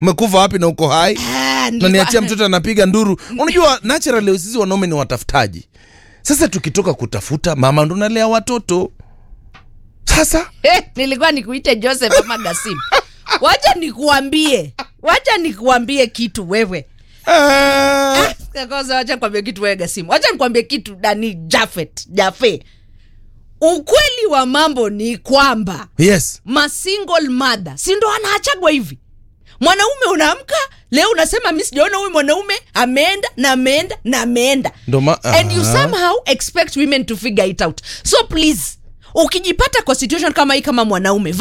umekufa wapi na uko hai Ah, na nilikuwa- niachia mtoto anapiga nduru unajua naturally sisi wanaume ni watafutaji sasa tukitoka kutafuta mama ndo nalea watoto sasa Eh, nilikuwa nikuite Joseph ama Gasim. Wacha nikuambie, wacha nikuambie kitu wewe. eh, Kwanza wacha nikwambie kitu wewe Gasim. Wacha nikwambie kitu Dani Jafet, Jafe. Ukweli wa mambo ni kwamba yes ma single mother si ndo anaachagwa hivi mwanaume unaamka leo unasema mi sijaona huyu mwanaume ameenda na ameenda na ameenda Ndo ma- and you Aha. somehow expect women to figure it out so please ukijipata kwa situation kama hii kama mwanaume